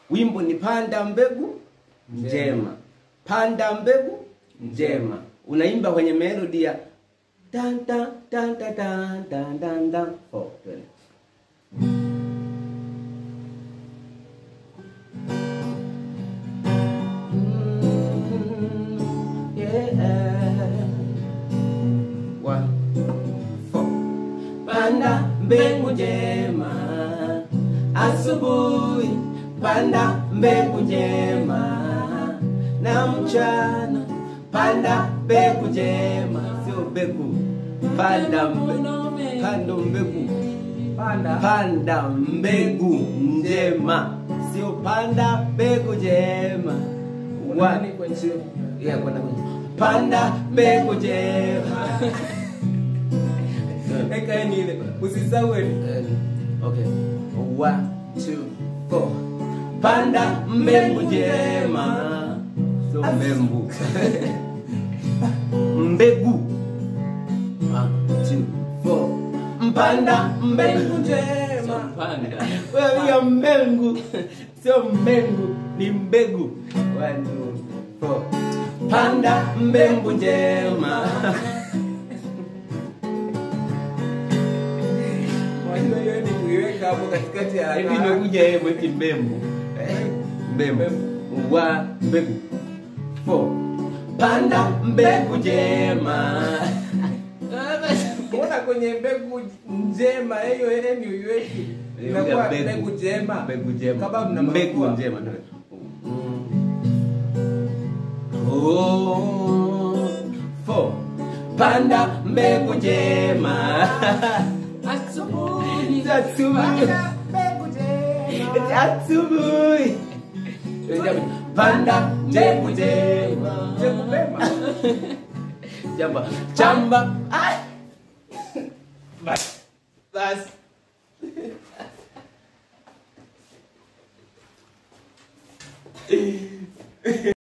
wimbo ni panda mbegu njema panda mbegu njema unaimba kwenye melodi ya tan tan tan tan tan tan tan tan oh, twende. Mm, yeah. One, four. Panda mbegu njema asubuhi, panda mbegu njema na mchana, panda mbegu njema, sio mbegu, panda mbegu, panda mbegu, Panda. panda mbegu njema, sio panda mbegu njema. Wani Wa- kwenye Yeah, kwenda kwenye panda mbegu njema. Eka ni ile. Usisahau ile. Uh, okay. One, two, four. Panda mbegu njema. So mbembu. mbegu. One, two, four. Mpanda mbegu njema. Panda. Wewe ya mbegu. Sio mbegu, ni mbegu. One, two, four. Panda mbegu njema. Wajua hiyo ni kuiweka hapo katikati ya hivi imekuja yeye mweki mbembu Eh, mbembu wa mbegu Four. panda mbegu njema Mbona kwenye mbegu njema hiyo ile ni uiweki? Inakuwa mbegu njema. mbegu njema Kama mna mbegu mafua. njema ndio. Oh, four. panda mbegu njema Asubuhi. Asubuhi. mbegu njema. asubuhi panda mbegu njema Mbegu njema. chamba chamba Ai! bas bas